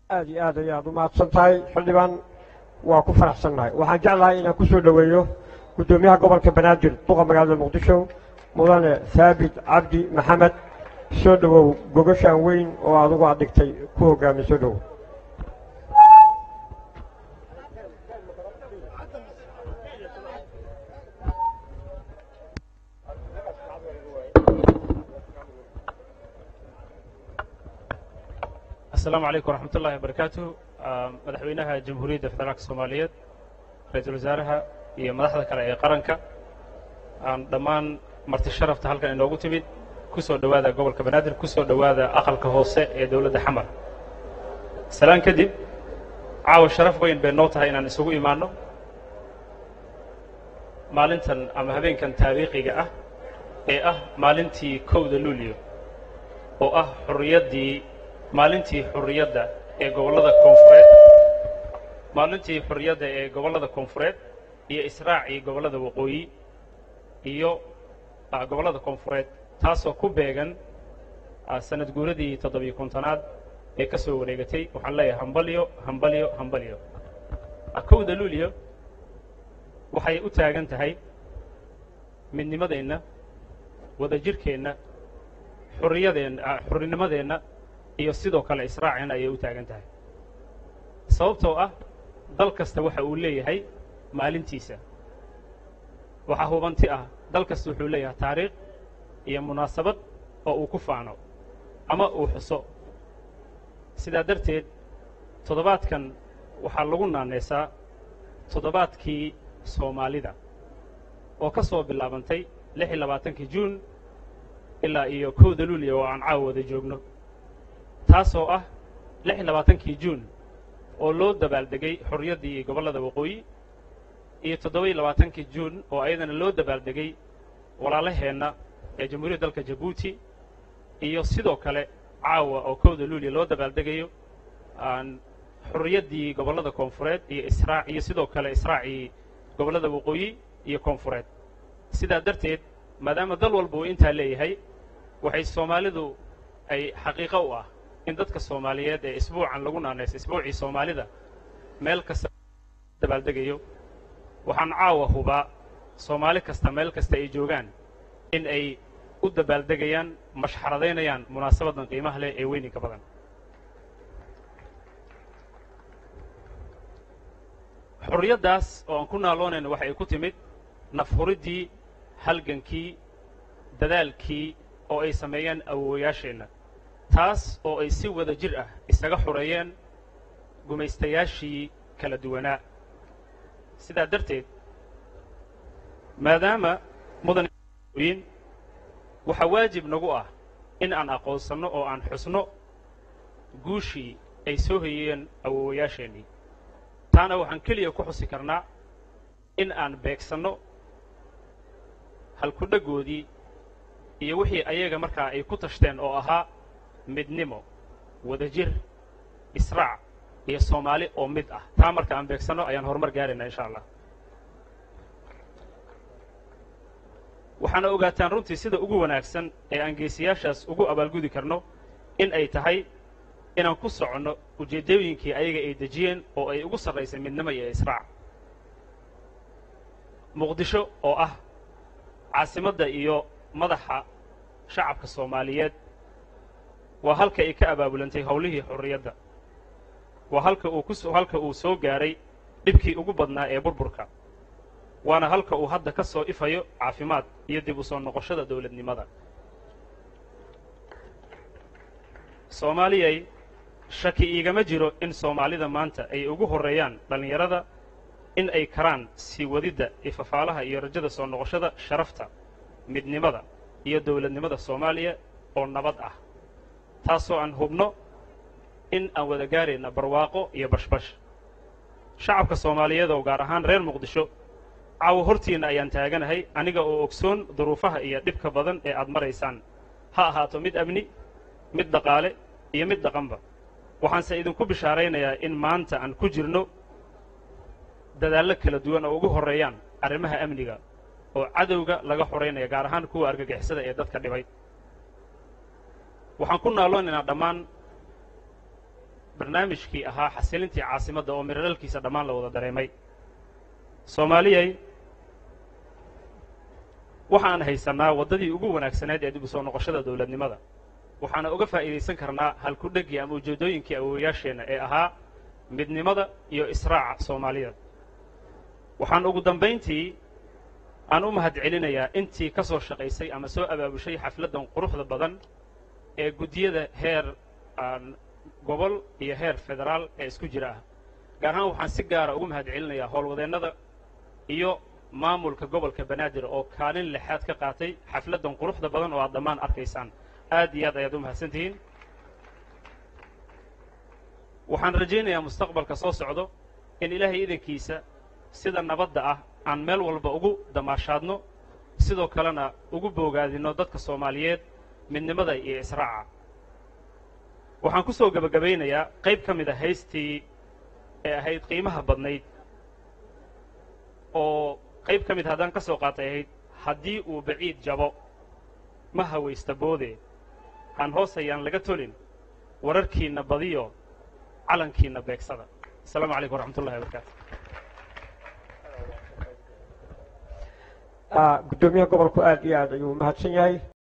aad iyo aad ayaad u mahadsan tahay xildhibaan waa ku faraxsannahay waxaan jeclahay inaan ku soo dhoweeyo guddoomiyaha gobolka banaadir duqa magaalada muqdisho mudane haabit cabdi maxamed soo dhowow gogashaan weyn oo adugu aad dhigtay ku hoggaami soo dhowow asalaamu calaykum waraxmat ullahi wabarakaatuh madaxweynaha jamhuuriyadda federaalka soomaaliyeed ra-iisul wasaaraha iyo madaxda kale ee qaranka aan dhammaan marti sharafta halkan inoogu timid ku soo dhowaada gobolka banaadir ku soo dhowaada aqalka hoose ee dowladda xamar salaan kadib caawa sharaf weyn bay noo tahay inaan isugu imaanno maalintan ama habeenkan taariikhiga ah ee ah maalintii kowda luulyo oo ah xurriyaddii maalintii xurriyadda ee gobollada koonfureed maalintii xurriyadda ee gobollada koonfureed iyo israacii gobollada waqooyi iyo gobollada koonfureed taasoo ku beegan sanad guuradii toddobiyo kontonaad ee ka soo wareegatay waxaan leeyahay hambalyo hambalyo hambalyo kowda luulyo waxay u taagan tahay midnimadeenna wadajirhkeenna xurriyadeenna xurrinimadeenna iyo sidoo kale israaceenna ayay u taagan tahay sababtoo ah dal kasta waxa uu leeyahay maalintiisa waxaa hubanti ah dal kasta wuxuu leeyahay taariikh iyo munaasabad oo uu ku faano ama uu xuso sidaa darteed toddobaadkan waxaa lagu naanaysaa toddobaadkii soomaalida oo ka soo bilaabantay lix iyo labaatankii juun ilaa iyo kowda luuliya oo aan caawa wada joogno taasoo ah lix iyo labaatankii juun oo loo dabaaldegay xorriyaddii gobollada waqooyi iyo toddoba iyo labaatankii juun oo ayadana loo dabaaldegay walaalaheenna ee jamhuuriyadda dalka jabuuti iyo sidoo kale caawa oo kowda luuliya loo dabaaldegayo xorriyaddii gobollada koonfureed iyo israa iyo sidoo kale israacii gobollada waqooyi iyo koonfureed sidaa darteed maadaama dal walba uu intaa leeyahay waxay soomaalidu ay xaqiiqo u ah in dadka soomaaliyeed ee isbuucan lagu naanaysa isbuucii soomaalida meel kasta dabaaldegayo waxaan caawa hubaa soomaali kasta meel kasta ay joogaan in ay u dabaaldegayaan mashxaradaynayaan munaasabadan qiimaha leh ee weyninka badan xorriyaddaas oo aan ku naaloonayno waxay ku timid nafhuriddii halgankii dadaalkii oo ay sameeyeen awoowayaasheenna taas oo ay si wada jir ah isaga xoreeyeen gumaystayaashii kala duwanaa sidaa darteed maadaama mudanyin waxaa waajib nagu ah in aan aqoonsanno oo aan xusno guushii ay soo hayeen awoowayaasheennii taana waxaan keliya ku xusi karnaa in aan beegsanno halkudhaggoodii iyo wixii ayaga markaa ay ku tashteen oo ahaa midnimo wadajir israac iyo soomaali oo mid ah taa marka aan beegsanno ayaan horumar gaaraynaa insha allah waxaana ogaataan runtii sida ugu wanaagsan ee aan geesiyaashaas ugu abaalgudi karno in ay tahay inaan ku soconno ujeeddooyinkii ayaga ay dejiyeen oo ay ugu sarraysay midnimo iyo israac muqdisho oo ah caasimadda iyo madaxa shacabka soomaaliyeed waa halka ay ka abaabulantay howlihii xorriyadda waa halka uu kus halka uu soo gaaray dhibkii ugu badnaa ee burburka waana halka uu hadda ka soo ifayo caafimaad iyo dib u soo noqoshada dawladnimada soomaaliyay shaki iigama jiro in soomaalida maanta ay ugu horreeyaan dhallinyarada in ay karaan sii wadidda ifafaalaha iyo rajada soo noqoshada sharafta midnimada iyo dawladnimada soomaaliya oo nabad ah taasoo aan hubno in aan wada gaarayna barwaaqo iyo bashbash shacabka soomaaliyeed oo gaar ahaan reer muqdisho caawo hortiinna ayaan taaganahay aniga oo ogsoon duruufaha iyo dhibka badan ee aad maraysaan ha ahaato mid amni mid dhaqaale iyo mid dhaqanba waxaanse idinku bishaaraynayaa in maanta aan ku jirno dadaallo kala duwan oo ugu horreeyaan arrimaha amniga oo cadowga laga xoraynaya gaar ahaan kuwa argagixisada ee dadka dhibay waxaan ku naaloonaynaa dhammaan barnaamijkii ahaa xasilintii caasimadda oo miradhalkiisa dhammaan la wada dareemay soomaaliyay waxaan haysannaa waddadii ugu wanaagsaneed ee dib u soo noqoshada dowladnimada waxaana uga faa'iidaysan karnaa halkudhegii ama ujeeddooyinkii awoowayaasheenna ee ahaa midnimada iyo israaca soomaalida waxaan ugu dambayntii aan u mahad celinayaa intii ka soo shaqaysay ama soo abaabushay xafladdan quruxda badan ee guddiyada heer gobol iyo heer federaal ee isku jira ah gaar ahaan waxaan si gaara ugu mahad celinayaa howlwadeennada iyo maamulka gobolka banaadir oo kaalin lixaad ka qaatay xafladdan quruxda badan oo aad dhammaan arkaysaan aad iyo aad ayaad u mahadsan tihiin waxaan rajaynayaa mustaqbalka soo socdo in ilaahay idankiisa sida nabadda ah aan meel walba ugu damaashaadno sidoo kalena ugu boogaadinno dadka soomaaliyeed midnimada iyo israaca waxaan ku soo gebagabaynayaa qayb ka mid a haystii ee ahayd qiimaha badnayd oo qayb ka mid haddaan ka soo qaatay ahayd haddii uu baciid jabo ma hawaysta boode aan hoos hayaan laga tolin wararkiinna badiyo calankiinna beegsada asalaamu calaykum waraxmat ullahi wabarakaatu guddoomiyaha gobolku aad iyo aad ayuu mahadsan yahay